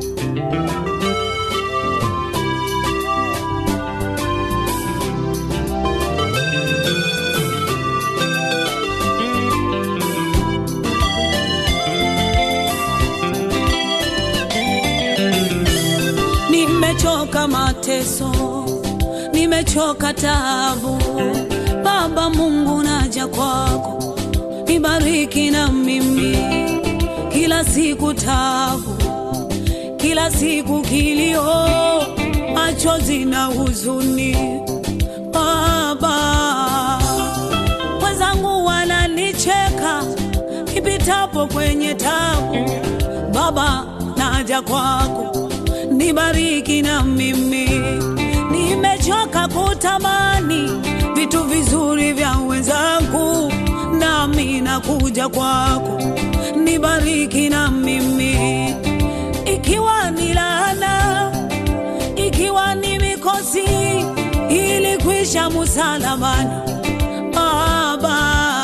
Nimechoka mateso, nimechoka taabu. Baba Mungu, naja kwako, nibariki na mimi. Kila siku taabu, kila siku kilio, machozi na huzuni. Baba, wenzangu wananicheka nipitapo kwenye tabu. Baba, naja kwako nibariki na mimi. Nimechoka kutamani vitu vizuri vya wenzangu, nami nakuja kwako, nibariki na mimi. Ikiwa ni laana, ikiwa ni mikosi, ili kwisha msalabani, Baba,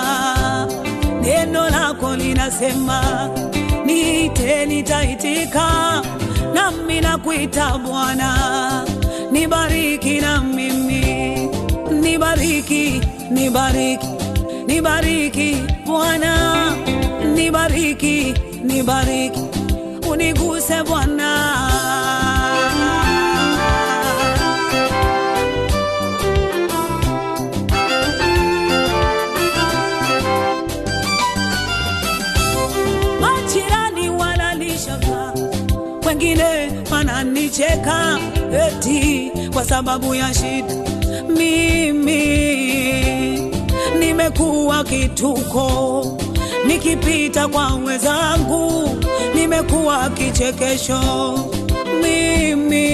neno lako linasema niite, nitaitika nami nakuita Bwana, nibariki na mimi, nibariki, nibariki, nibariki Bwana, nibariki, nibariki, uniguse Bwana. Majirani wananishaka wengine wananicheka eti kwa sababu ya shida. Mimi nimekuwa kituko, nikipita kwa wenzangu nimekuwa kichekesho. Mimi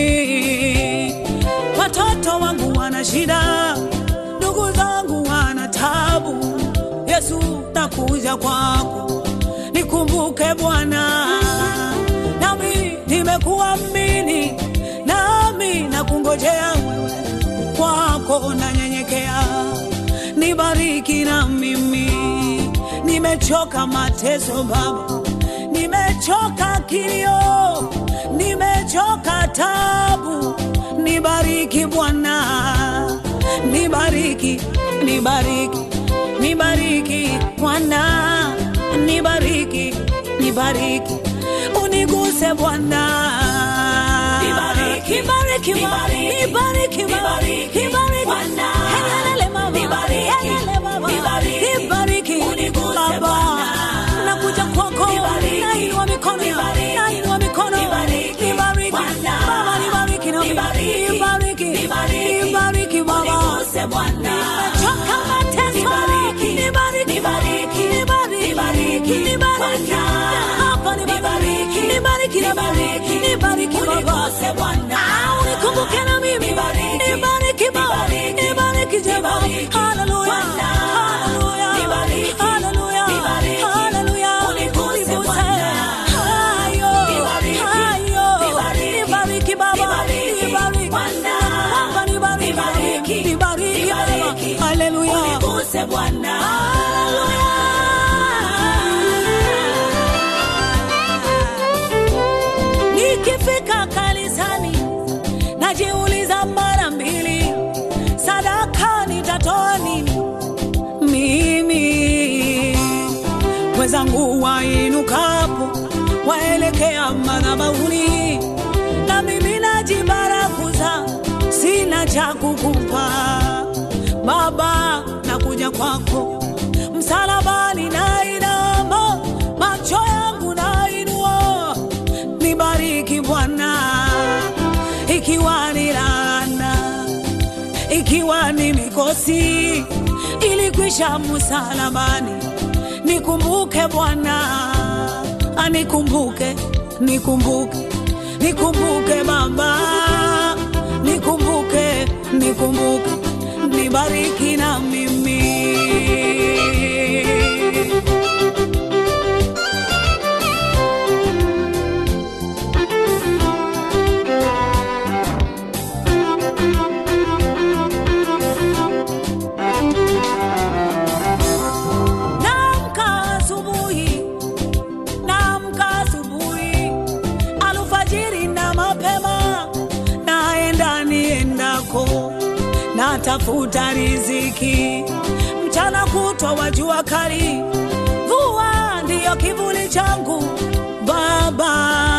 watoto wangu wana shida, ndugu zangu wana tabu. Yesu, nakuja kwako, nikumbuke Bwana nami nimekuamini, nami nakungojea wewe, kwako nanyenyekea, nibariki na mimi. Nimechoka mateso Baba, nimechoka kilio, nimechoka tabu, nibariki Bwana, nibariki, nibariki, nibariki Bwana, nibariki, nibariki uniguse Bwana, Nibariki, nibariki, nibariki, nibariki, nibariki, nibariki Bwana. Helele mama, Nibariki, helele baba, nibariki, nibariki uniguse Baba, Bwana. nakuja kwako, Nibariki, nainua mikono, nibariki, nainua mikono, nibariki, nibariki Bwana. Baba, nibariki na Nibariki, nibariki, nibariki, nibariki Baba, uniguse Bwana. nimechoka mateso, Nibariki, nibariki, nibariki, nibariki, nibariki, nibariki Bwana. hapa, nibariki, nibariki, nibariki, nibariki Baba, uniguse Bwana. Ah, unikumbuke na mimi, Nibariki, nibariki Baba, nibariki, nibariki Jehova, nibariki, haleluya, Bwana. haleluya, Nibariki, haleluya, nibariki, haleluya, uniguse uniguse. Bwana. Hayo, Nibariki, hayo, nibariki, nibariki Baba, nibariki, nibariki Bwana. Baba, nibariki, Nibariki, nibariki nibariki, Baba, haleluya, uniguse Bwana. Nikifika kanisani najiuliza mara mbili, sadaka nitatoa nini? Mimi wenzangu wainukapo waelekea madhabahuni, na mimi najibarakuza, sina cha kukupa Baba, nakuja kwako msalabani, nainama macho yangu nainua, nibariki Bwana, ikiwa ni laana, ikiwa ni mikosi, ilikwisha msalabani, nikumbuke Bwana, anikumbuke, nikumbuke, nikumbuke Baba, nikumbuke, nikumbuke, nibariki na mimi. Naamka asubuhi, naamka asubuhi, alfajiri natafuta riziki, mchana kutwa wa jua kali, mvua ndiyo kivuli changu Baba.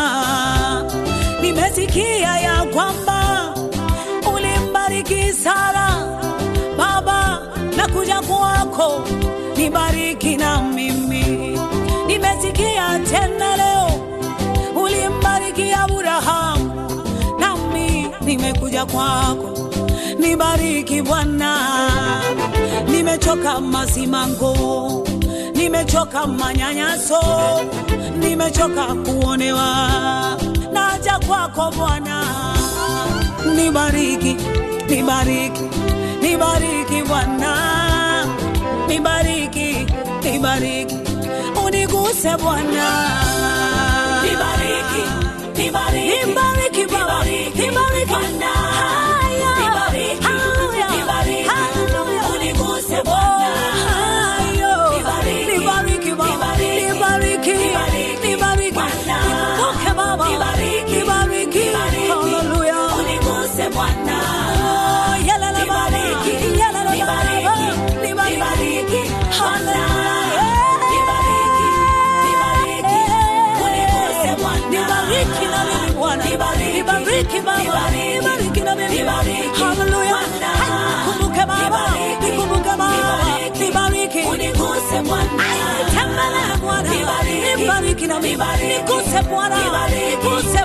Nimesikia ya kwamba ulimbariki Sara Baba, nakuja kwako, nibariki na mimi. Nimesikia tena leo ulimbariki Abrahamu, nami nimekuja kwako, nibariki Bwana. Nimechoka masimango, nimechoka manyanyaso, nimechoka kuonewa, naja kwako Bwana, nibariki, nibariki, nibariki Bwana, nibariki, nibariki, uniguse Bwana. Nibariki, nibariki, Nibariki Baba, nibariki, nibariki Bwana. Haya, Nibariki, haya, nibariki, haleluya. uniguse Oh, Bwana. hayo. Nibariki, Nibariki Baba, nibariki, nibariki, nibariki, nibariki. Bwana. Nikumbuke Baba, Nibariki, nibariki, nibariki, haleluya. uniguse Bwana. Oh, yalala Baba, Nibariki, yalala nibariki, Baba, nibariki, nibariki, Bwana. haleluya. Nibariki, nibariki, uniguse Bwana. Nibariki na mimi Bwana, Nibariki, nibariki Baba, nibariki, nibariki na mimi nibariki, haleluya. Bwana. Nikumbuke Baba, Nibariki, nikumbuke Baba, nibariki, nibariki. uniguse Bwana. Tembelea Bwana, Nibariki, nibariki na mimi, nibariki, niguse Bwana, nibariki, niguse